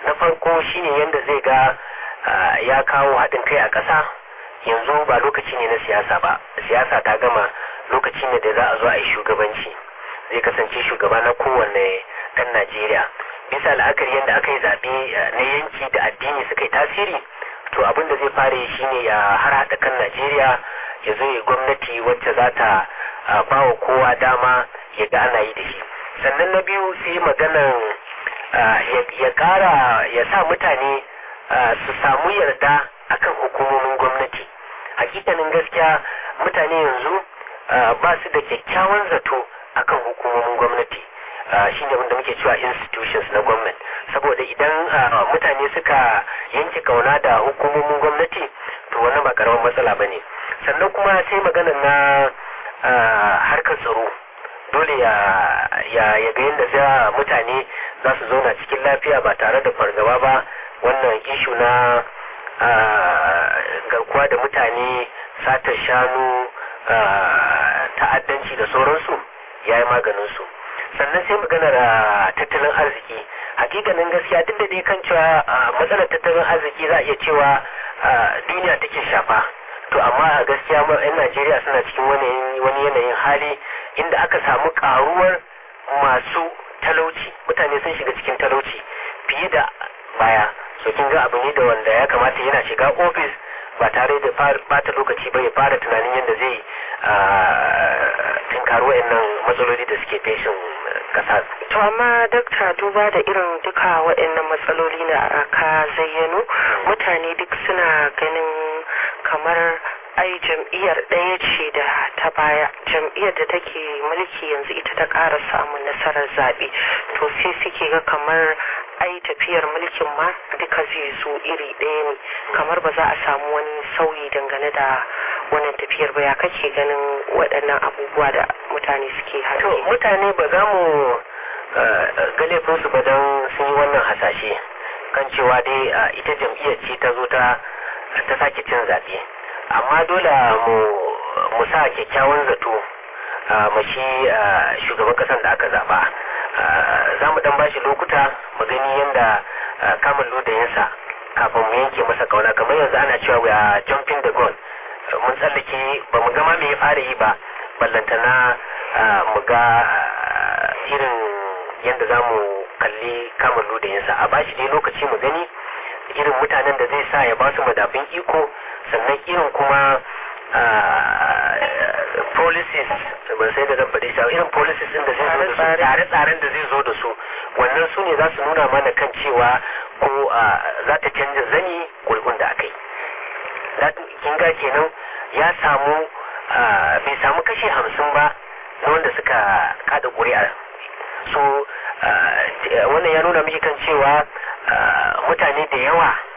na farko shine yadda zai ga ya kawo haɗin kai a ƙasa yanzu ba lokaci ne na siyasa ba siyasa ta gama lokaci ne da za a zo a yi shugabanci zai kasance shugaba na kowanne ɗan najeriya bisa la'akari yadda aka yi zaɓe na yanki da addini suka yi tasiri to abin da zai fara yi shine ya har haɗa kan najeriya ya zo ya gwamnati wacce za ta ba wa kowa dama ya ga ana yi da shi sannan na biyu sai maganan ya ƙara ya sa mutane su samu yarda akan hukumomin gwamnati hakikanin gaskiya mutane yanzu ba su da kyakkyawan zato akan hukumomin gwamnati shi ne wanda muke cewa institutions na gwamnati saboda idan mutane suka yanke kauna da hukumomin gwamnati to wannan ba karamin matsala ba ne sannan kuma sai magana na harkar tsaro dole ya ya ga yadda za mutane za su zauna cikin lafiya ba tare da fargaba ba wannan ishu na garkuwa da mutane satar shanu ta'addanci da sauransu ya yi maganinsu sannan sai maganar tattalin arziki hakikanin gaskiya duk da dai kan cewa matsalar tattalin arziki za a iya cewa duniya take shafa to amma a gaskiya yan najeriya suna cikin wani yanayin hali inda aka samu karuwar masu talauci mutane sun shiga cikin talauci fiye da baya so kin ga abu ne da wanda ya kamata yana shiga ofis ba tare da bata lokaci ba ya fara tunanin yadda zai tinkari waɗannan matsaloli da suke feshin kasa. To amma dakta duba da irin duka waɗannan matsaloli na ka zayyano mutane duk suna ganin kamar ai jam'iyyar ɗaya ce da ta baya jam'iyyar da take mulki yanzu ita ta ƙara samun nasarar zaɓe to sai suke ga kamar ai tafiyar mulkin ma duka zai zo iri ɗaya ne kamar ba za a samu wani sauyi dangane da wannan tafiyar ba ya kake ganin waɗannan abubuwa da mutane suke to mutane ba za mu ga laifinsu ba don sun yi wannan hasashe kan cewa dai ita jam'iyyar ce ta zo ta ta sake cin zaɓe amma dole mu mu sa kyakkyawan zato mu shi shugaban ƙasar da aka zaɓa za mu dan bashi lokuta mu gani yadda kamun ludayinsa kafin mu yanke masa kauna kamar yanzu ana cewa we are jumping the gun mun tsallake ba mu gama me ya fara yi ba ballantana mu ga irin yadda za mu kalli kamun ludayinsa a bashi dai lokaci mu gani irin mutanen da zai sa ya ba su madafin iko sannan irin kuma policies ban sai da dabba dai irin policies din da zai zo da su tsare-tsaren da zai zo da su wannan su ne za su nuna mana kan cewa ko za ta canza zani gurgun da aka yi kin ga kenan ya samu bai samu kashi hamsin ba na wanda suka kada ƙuri'a so wannan ya nuna miki kan cewa mutane da yawa